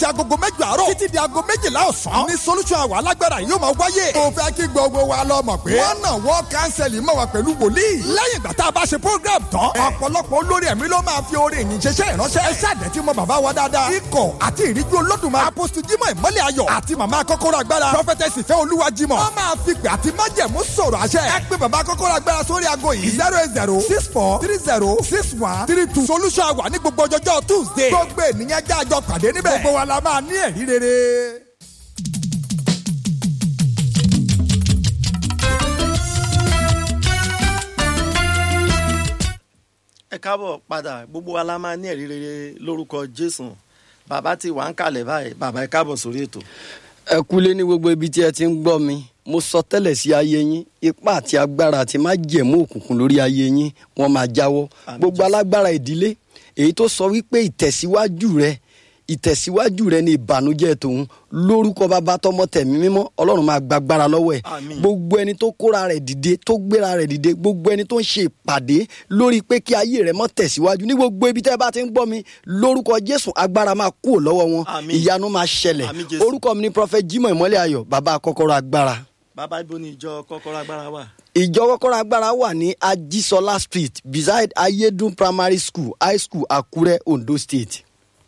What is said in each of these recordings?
ti agogo mẹ́jọ àárọ̀ títí di aago méjìlá ọ̀sán ní solution àwọ̀ alágbára yóò máa wáyé. mo fẹ́ kí gbogbo wa lọ mọ̀ pé wọ́n náà wọ́n kánsẹ̀lì mọ̀ wá pẹ̀lú wòlíì. lẹ́yìn ìgbà tá a bá ṣe program tán ọ̀pọ̀lọpọ̀ olórí ẹ̀mí ló máa fi orin ìyìn ṣeṣẹ́ ìránṣẹ́. ẹ ṣáàdẹ̀ tí mo bàbá wa dáadáa. ikọ̀ àti ìríjú olódùmarè. apostu jimoh ìmọ̀lẹ̀ ayọ̀ àti màmá kọ́kọ́rọ́ agbára. prophetess ìfẹ́ olúwa jimoh. wọ́n máa fi pè àti májẹ̀mú sọ̀rọ̀ àṣẹ. ẹ pé bàbá kọ́kọ́rọ́ agbára sórí ago yìí. zero eight zero six four three zero six one three two. solution wà ní gbogbo ọjọ́jọ́ tuesday. gbogbo ènìyàn jájọ pàdé níbẹ̀. gbogbo wa la máa ní ẹ̀rí rere. ẹ káàbọ̀ padà gbogbo wa la máa ní ẹ̀rí rere lórúkọ jésù bàbá ti wà ń kalẹ̀ báyìí bàbá ẹ káàbọ̀ sórí ètò. ẹ kúlé ní gbogbo ibi tí ẹ ti ń gbọ́ mi mo sọ tẹ́lẹ̀ sí ayé yín ipá àti agbára àti má jẹ̀mú òkùnkùn lórí ayé yín wọ́n máa jáwọ́ Àmín gbogbo Jésù. alágbára ìdílé èyí tó sọ wípé ìtẹ̀síwájú rẹ ìtẹ̀síwájú rẹ ní ìbànújẹ́ tòun lórúkọ bàbá tọmọ tẹ̀mí mímọ́ ọlọ́run máa gbàgbára lọ́wọ́ ẹ̀ Àmín. gbogbo ẹni tó kóra rẹ̀ dìde tó gbéra rẹ̀ dìde gbogbo ẹni tó ń ṣe ìpàdé lórí pé kí ayé rẹ̀ mọ́ tẹ̀síwájú ní gbogbo ibi tẹ́ ẹ bá ti ń gbọ́ mi lórúkọ jésù agbára máa kúrò lọ́wọ́ wọn Àmín. ìyanu máa ṣẹlẹ̀ Àmín Jésù. orúkọ mi ni prophet jimoh ìmọ́lẹ̀ ayọ̀ bàbá kọ́kọ́rọ́ agbára bàbá ibo ni ìjọ kọ́kọ́rọ́ agbára wà. ìjọ kọ́kọ́rọ́ agbára wà ní ajisola street beside ayédùn primary school high school àkúrẹ́ ondo state.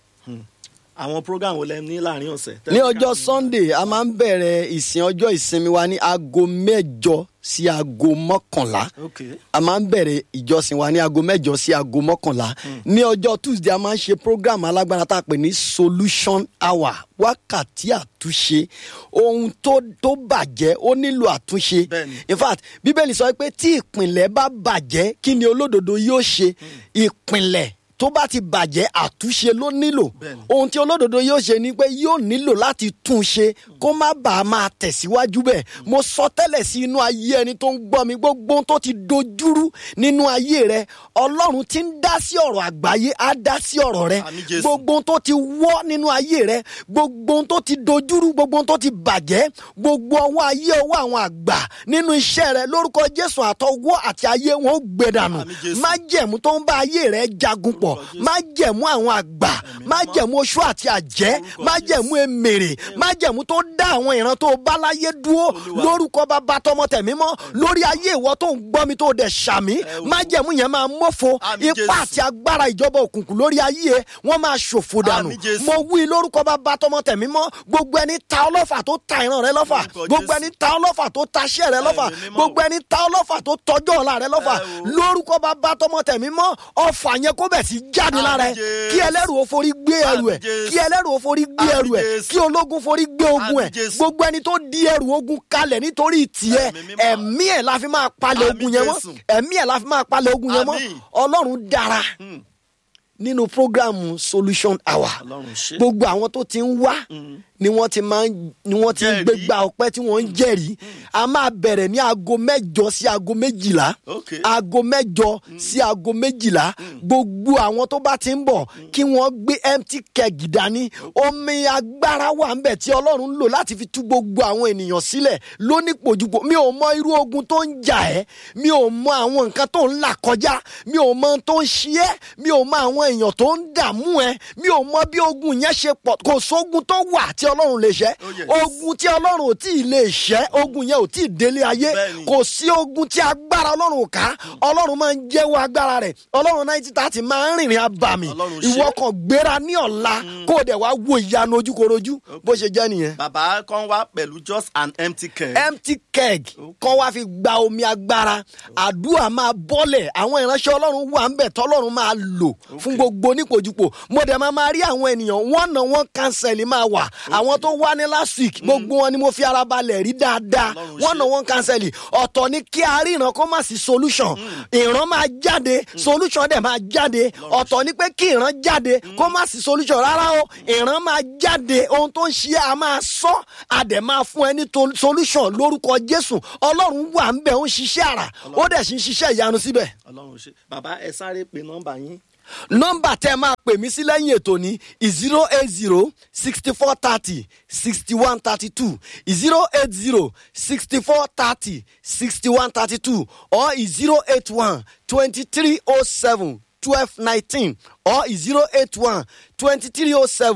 àwọn program wo lẹ ní láàrin ọ̀sẹ̀. ní ọjọ́ sunday a máa ń bẹ̀rẹ̀ ìsìn ọjọ́ ìsinmi wa ní aago mẹ́jọ sí aago mọ́kànlá ok a máa ń bẹ̀rẹ̀ ìjọsìn wa ní aago mẹ́jọ sí aago mọ́kànlá ní ọjọ́ tuesday a máa ń ṣe program alágbára tá a pè ní solution hour wákàtí àtúnṣe ohun tó tó bàjẹ́ ó nílò àtúnṣe Bẹ́ẹ̀ni. in fact bíbélì sọ pé tí ìpìnlẹ̀ bá bàjẹ́ kí ni olódodo yóò ṣe ìpìnlẹ̀ tó bá ti bàjẹ́ àtúnṣe ló nílò Bẹ́ẹ̀ni. ohun tí olódodo yóò ṣe ni pé yóò nílò láti tún un ṣe kó má bàa máa tẹ̀síwájú bẹ́ẹ̀ mo sọ tẹ́lẹ̀ sí inú ayé ẹni tó ń gbọ́ mi gbogbo ohun tó ti dojúrú nínú ayé rẹ ọlọ́run ti ń dá sí ọ̀rọ̀ àgbáyé á dá sí ọ̀rọ̀ rẹ Àmín Jésù. gbogbo ohun tó ti wọ́ nínú ayé rẹ gbogbo ohun tó ti dojúrú gbogbo ohun tó ti bàjẹ́ gbogbo ọwọ́ ayé ọwọ́ àwọn àgbà nínú iṣẹ́ rẹ lórúkọ jésù àtọwọ́ àti ayé wọn ó gbẹ dànù Àmín Jésù. májẹ̀mú tó ń bá ayé rẹ jagun pọ̀ Jésù. májẹ̀mú àwọn àgbà májẹ̀mú oṣù àti àjẹ́ Orúkọ májẹ̀mú emèrè májẹ̀mú tó dá àwọn ìran tó bá láyé dúró Olúwa. lórúkọ bàbá tọmọ tẹ̀mí mọ́ lórí ayé ìwọ tó ń gbọ́ mi tó dẹ̀ ṣàmì Ẹ wo. májẹ̀mú yẹn máa mọ́fo Àmín ipá Jésù. àti agbára ìjọba òkùnkùn lórí ayé ẹ wọ́n máa ṣòfò dànù Àmín Jésù. mo wí lórúkọ bàbá tọmọ tẹ̀mí mọ́ gbogbo ẹni ta ọlọ́fà tó ta ìran rẹ lọ́fà Lórúkọ gbogbo Jésù. ẹni ta ọlọ́fà tó ta iṣẹ́ rẹ lọ́fà Ẹ̀mí mímọ́. gbogbo ẹni ta ọlọ́fà tó tọjọ́ ọ̀la rẹ lọ́fà Ẹ wo. lórúkọ bàbá tọmọ tẹ̀mí mọ́ ọfà yẹn kó bẹ̀ sí jáde lára ẹ Àmín Jésù. kí ẹlẹ́rù ó forí gbé ẹrù ẹ̀ Àmín Jésù. kí ẹlẹ́rù ó forí gbé ẹrù ẹ̀ Àmín Jésù. kí ológun forí gbé ogun ẹ̀ Àmín Jésù. gbogbo ẹni tó di ẹrù ogun kalẹ̀ nítorí tiẹ̀ Ẹ̀mí mímọ́. ẹ̀mí ẹ̀ la fi máa palẹ̀ Àmín ogun yẹn mọ́ Jésù. ẹ̀mí ẹ̀ la fi máa palẹ̀ ogun yẹn mọ́ Àmín. ọlọ́run dára Hmm. nínú programu solution hour ọlọ́run ṣe. gbogbo àwọn tó ti ń wá ni wọ́n ti máa ń ni wọ́n ti ń Jẹ́rìí. gbégbá ọpẹ́ tí wọ́n ń jẹ́rìí a máa bẹ̀rẹ̀ ní aago mẹ́jọ sí aago méjìlá Ok. aago mẹ́jọ sí aago méjìlá gbogbo àwọn tó bá ti ń bọ̀ kí wọ́n gbé empty keg dání omi agbára wà ń bẹ̀ tí ọlọ́run ń lò láti fi tú gbogbo àwọn ènìyàn sílẹ̀ lónípojúpo mi ò mọ irú ogun tó ń jà ẹ́ mi ò mọ àwọn nǹkan tó ń là kọjá mi ò mọ ohun tó ń ṣe ẹ́ mi ò mọ àwọn èèyàn tó ń dààmú ẹ mi ò mọ bí ogun yẹn ṣe pọ̀ kò sógun tó wà tí ọlọ́run lè ṣẹ́ Oh, yes. ogun tí ọlọ́run ò tí ì lè ṣẹ́ ogun yẹn ò tí ì délé ayé Bẹ́ẹ̀ni. kò sí ogun tí agbára ọlọ́run ò ká ọlọ́run máa ń jẹ́wọ́ agbára rẹ̀ ọlọ́run náírà tààtì máa ń rìnrìn abàmì Ọlọ́run ṣe. ìwọ kan gbéra ní ọ̀la kó o dẹ̀ wá wo ìyanu ojúkorojú bó ṣe jẹ́ nìyẹn bàbá kan wá pẹ̀lú just an empty keg. empty keg kọ́ wá fi gba omi agbára àdúrà máa bọ́lẹ̀ àwọn ìránṣẹ́ ọlọ́run wà ń bẹ̀ tọ́lọ́run máa lò fún gbogbo onípojúpo mo dẹ̀ máa máa rí àwọn ènìyàn wọ́n náà wọ́n cancel máa wà àwọn tó wá ní last week gbogbo wọn ni mo fi ara balẹ̀ rí dáadáa Ọlọ́run wọ́n ṣe. náà wọ́n cancel ọ̀tọ̀ ni kí a rí ìran kó má sí solution ìran máa jáde solution dẹ̀ máa jáde ọ̀tọ̀ ni pé kí ìran jáde kó má sí solution rárá o ìran máa jáde ohun tó ń ṣe é, a máa sọ a dẹ̀ máa fún ẹ ní to- solution lórúkọ jésù ọlọ́run wà ń bẹ̀ ó ń ṣiṣẹ́ àrà ó dẹ̀ sì ń ṣiṣẹ́ ìyanu síbẹ̀ ọlọ́run ṣe. bàbá ẹ sáré pe nọ́mbà yín. nọ́mbà tẹ́ máa pè mí sí lẹ́yìn ètò ní zero eight zero sixty four thirty sixty one thirty two zero eight zero sixty four thirty sixty one thirty two or zero eight one twenty three oh seven twelve nineteen or zero eight one twenty three oh seven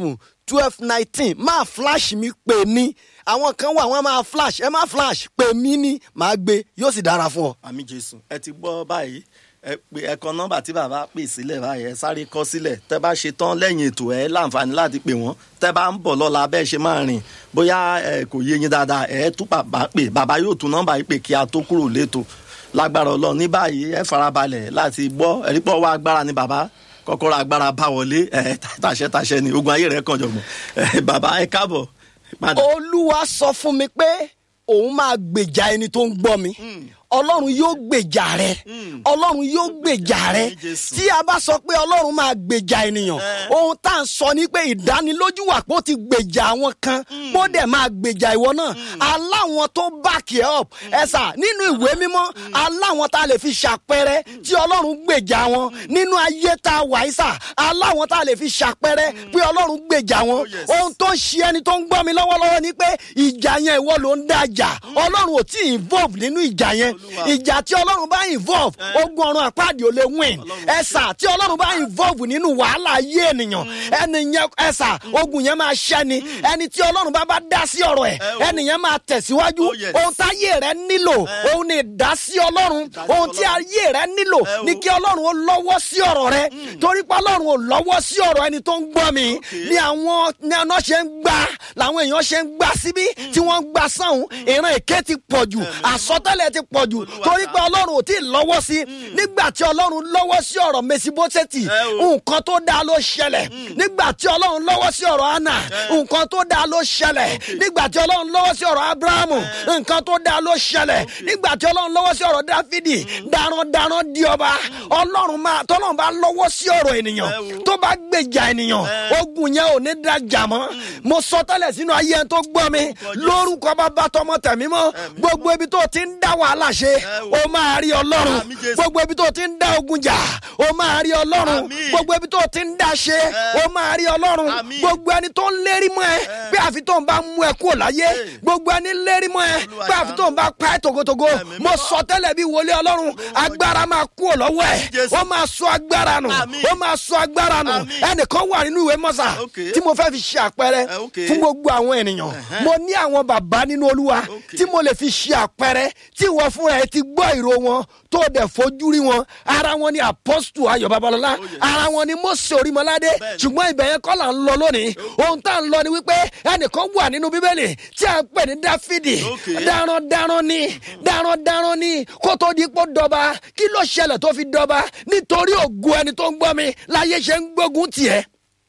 twelve nineteen máa flash mi pè mí àwọn kan wà wọ́n máa flash ẹ má flash pè mí ní màá gbé yóò sì dára fún ọ. àmì jésù ẹ ti gbọ́ báyìí ẹ pé ẹ kọ nọ́mbà tí bàbá pè sílẹ̀ báyìí ẹ sáré kọ sílẹ̀ tẹ́ bá ṣe tán lẹ́yìn ètò ẹ láǹfààní láti pè wọ́n tẹ́ bá ń bọ̀ lọ́la bẹ́ẹ̀ ṣe máa rìn bóyá ẹ kò yé yín dáadáa ẹ tún bàbá pè bàbá yóò tún nọ́mbà yìí pè kí a tó kúrò létò lágbára ọlọ́run ní báyìí ẹ farabalẹ̀ láti gbọ́ ẹ̀rí pọ̀ wá agbára ni bàbá kọ́kọ́rọ́ agbára bá wọlé ẹ tàṣẹ tàṣẹ ni ogun ayé rẹ kàn jọ̀gbọ̀n ẹ bàbá ẹ káàbọ̀ padà. olúwa sọ fún mi pé òun máa gbèjà ẹni tó ń gbọ́ mi ọlọ́run yóò gbèjà rẹ ọlọ́run yóò gbèjà rẹ Àmín, Jésù. tí a bá sọ pé ọlọ́run máa gbèjà ènìyàn ohun tá à ń sọ ni pé ìdánilójú wà pé ó ti gbèjà àwọn kan bó dẹ̀ máa gbèjà ìwọ náà aláwọn tó back it up ẹ̀sà nínú ìwé mímọ́ aláwọn tá a lè fi ṣàpẹrẹ tí ọlọ́run gbèjà wọn nínú ayé tá a wà yìí sà aláwọn tá a lè fi ṣàpẹrẹ pé ọlọ́run gbèjà wọn Oh, yes. ohun tó ń ṣe ẹni tó ń gbọ́ mi lọ́wọ́lọ́wọ́ ni pé ìjà yẹn ìwọ ló ń dájà ọlọ́run ò tí ì involve nínú ìjà yẹn Olúwa. ìjà tí ọlọ́run bá involve ogun ọ̀run àpáàdé ò lè win ẹ̀sà tí ọlọ́run bá involve nínú wàhálà ayé ènìyàn ẹni yẹn ẹ̀sà ogun yẹn máa ṣẹ́ ni ẹni tí ọlọ́run bá bá dá sí ọ̀rọ̀ ẹ̀ Eh, oh. ẹni yẹn máa tẹ̀síwájú Oh, yes. ohun táyé rẹ nílò òun ni ìdásí ọlọ́run Ìdásí ohun tí Ọlọ́run. ayé rẹ nílò Eh, oh. ní kí ọlọ́run ó lọ́wọ́ sí ọ̀rọ̀ rẹ torí pé ọlọ́run ò lọ́wọ́ sí ọ̀rọ̀ ẹni tó ń gbọ́ mi ní àwọn ní ọ̀nà ṣe ń gbà làwọn èèyàn ṣe ń gbà síbí tí wọ́n ń gbà sáhùn ìran èké ti pọ̀ jù àsọtẹ́lẹ̀ ti pọ̀ jù Olúwa torí pé ṣá. ọlọ́run ò tí ì lọ́wọ́ sí nígbà tí ọlọ́run lọ́wọ́ sí ọ̀rọ̀ mesiboseti Eh, o. nǹkan tó dáa ló ṣẹlẹ̀ nígbà tí ọlọ́run lọ́wọ́ sí ọ̀rọ̀ anna nǹkan tó dáa ló ṣẹlẹ̀ nígbà tí ọlọ́run lọ́wọ́ sí ọ̀rọ̀ abrahamu nǹkan tó dáa ló ṣẹlẹ̀ nígbà tí ọlọ́run lọ́wọ́ sí ọ̀rọ̀ dáfídì darandaran di ọba ọlọ́run máa tọ́lọ́run bá lọ́wọ́ sí ọ̀rọ̀ ènìyàn Eh, o. tó bá gbèjà ènìyàn Eh. ogun yẹn ò ní dájà mọ́ mo sọ tẹ́lẹ̀ sínú ayé ẹni tó gbọ́ mi lórúkọ bàbá tọmọ tẹ̀mí mọ́ gbogbo ibi tó ti ń dá wàhálà ṣe Eh, o. o máa rí ọlọ́run Àmín, Jésù. gbogbo ibi tó ti ń dá ogun jà o máa rí ọlọ́run Àmín. gbogbo ibi tó ti ń dá ṣe Eh. o máa rí ọlọ́run Àmín. gbogbo ẹni tó ń lérí mọ́ ẹ pé àfi tó ń bá mú ẹ kúrò láyé Eh. gbogbo ẹni lérí mọ́ ẹ Olúwa pé àfi tó ń bá pa ẹ togotogo Ẹ̀mí mo mímọ́. sọ tẹ́lẹ̀ bí wọlé ọlọ́run agbára máa kúrò lọ́wọ́ ẹ Jésù. ó máa sọ agbára nù Àmín. ó máa sọ agbára nù Àmín. ẹnìkan wà nínú ìwé mọ́sà Okay. tí mo fẹ́ fi ṣe àpẹẹrẹ Eh, okay. fún gbogbo àwọn ènìyàn mo ní àwọn bàbá nínú olúwa Okay. tí mo lè fi ṣe àpẹẹrẹ tí wọ́n fúnra ẹ ti gbọ́ ìró wọn tó dẹ̀ fojú rí wọn ara wọn ni apọ́sítù ayọ̀ babalọ́lá Oh, yes. ara wọn ni mose orímọládé Bẹ́ẹ̀ni. ṣùgbọ́n ibẹ̀ yẹn kọ́ là ń lọ lónìí ohun tá à ń lọ ni wípé ẹnìkan wà nínú bíbélì tí a ń pè ní dáfídì Okay. darandaran ni darandaran ni kó tó di pọ́ dọba kí ló ṣẹlẹ̀ tó fi dọba nítorí ògo ẹni tó ń gbọ́ mi láyé ṣe ń gbógun tiẹ̀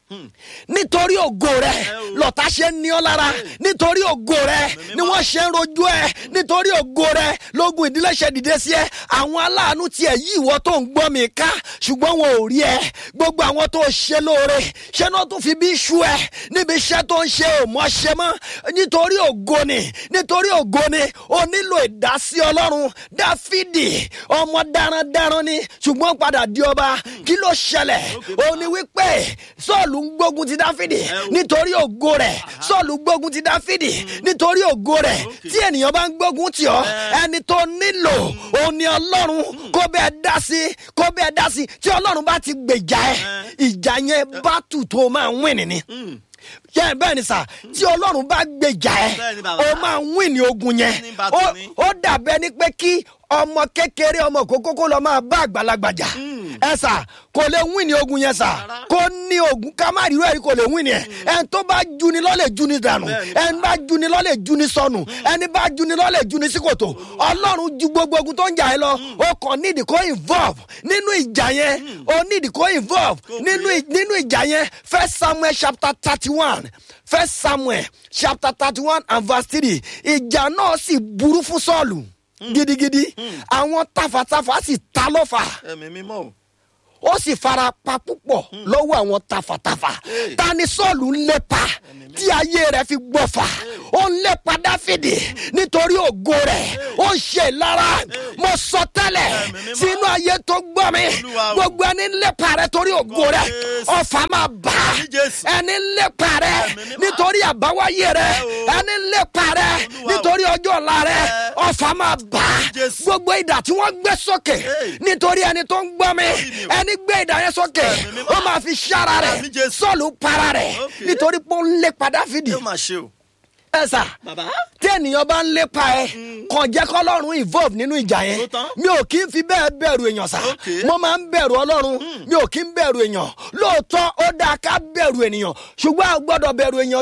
nítorí ògo rẹ lọ́tà ṣe ń ní ọ lára nítorí ògo rẹ ni wọ́n ṣe ń rojú ẹ nítorí ògo rẹ lógun ìdílé ṣe dìde sí ẹ àwọn aláàánú tiẹ̀ yí ìwọ tó ń gbọ́ mi ká ṣùgbọ́n wọn ò rí ẹ gbogbo àwọn tó ṣe lóore ṣé náà tún fi bí ṣú ẹ níbi iṣẹ́ tó ń ṣe ò mọ́ ṣe mọ́ nítorí ògo ni nítorí ògo ni o nílò ìdásí ọlọ́run dáfídì ọmọ darandaran ni ṣùgbọ́n padà di ọba kí ló ṣẹlẹ̀ ó ní wípé sọ́ọ̀lù ń gbógun ti dáfídì nítorí ògo rẹ̀ sọ́ọ̀lù gbógun ti dáfídì nítorí ògo rẹ̀ tí ènìyàn bá ń gbógun tì ọ́ ẹni tó nílò òun ni ọlọ́run kó bẹ́ẹ̀ dá sí kó bẹ́ẹ̀ dá sí tí ọlọ́run bá ti gbèjà ẹ ìjà yẹn bá tù tó máa ń wìn ní yẹ bẹ́ẹ̀ ni sà tí ọlọ́run bá gbèjà ẹ Bẹ́ẹ̀ ni bàbá. ó máa ń wìn ní ogun yẹn Ní bàtò Ó- ní. ó dàbẹ́ ni pé kí ọmọ kékeré ọmọ kókókó lọ máa bá àgbàlagbà jà ẹ sà kò lè win ní ogun yẹn sà Rárá. kó ní ogun ká má rírọ yìí kò lè win ní ẹ ẹni tó bá juni lọ́lẹ̀ juni dànù Bẹ́ẹ̀ni. ẹni bá juni lọ́lẹ̀ juni sọnù ẹni bá juni lọ́lẹ̀ juni sí kòtò ọlọ́run ju gbogbo ogun tó ń jà ẹ lọ ó kàn nídìí kó involve nínú ìjà yẹn ó nídìí kó involve nínú ì- nínú ìjà yẹn first samuel chapter thirty one first samuel chapter thirty one and verse three ìjà náà sì burú fún sọ́ọ̀lù gidigidi àwọn tafàtafà sì ta lọ́fà ẹ̀mí mímọ́ o. ó sì fara pa púpọ̀ lọ́wọ́ àwọn tafàtafà ta ni sọ́ọ̀lù ń lépa tí ayé rẹ̀ fi gbọ́fà ó ń lépa dáfídì nítorí ògo rẹ̀ ó ń ṣe ìlara mo sọ tẹ́lẹ̀ Ẹ̀mí mímọ́. sínú ayé tó gbọ́ mi Olúwa o. gbogbo ẹni ń lépa rẹ̀ torí ògo rẹ̀ Jésù. ọ̀fà máa bá Àmín Jésù. ẹni ń lépa rẹ̀ Ẹ̀mí mímọ́. nítorí àbáwáyé rẹ̀ Ẹ o. ẹni ń lépa rẹ̀ Olúwa o. nítorí ọjọ́ ọ̀la rẹ̀ Ẹ. ọ̀fà máa bá Jésù. gbogbo ìdà tí wọ́n gbé sókè Hey. nítorí ẹni tó ń gbọ́ mi Orí mi o. ẹni gbé ìdà yẹn sókè Ẹ̀mí mímọ́. ó máa fi ṣára rẹ̀ Àmín Jésù. sọ́ọ̀lù para rẹ̀ Okay. nítorí pé ó ń lépa dáfídì yóò máa ṣe o. ẹ sà bàbá tí ènìyàn bá ń lépa ẹ kàn jẹ́ kọ́lọ́run involve nínú ìjà yẹn Tó tán. mi ò kí ń fi bẹ́ẹ̀ bẹ̀rù èèyàn sà Okay. mo máa ń bẹ̀rù ọlọ́run mi ò kí ń bẹ̀rù èèyàn lóòótọ́ ó dáa ká bẹ̀rù ènìyàn ṣùgbọ́n a ò gbọ́dọ̀ bẹ̀rù èèyàn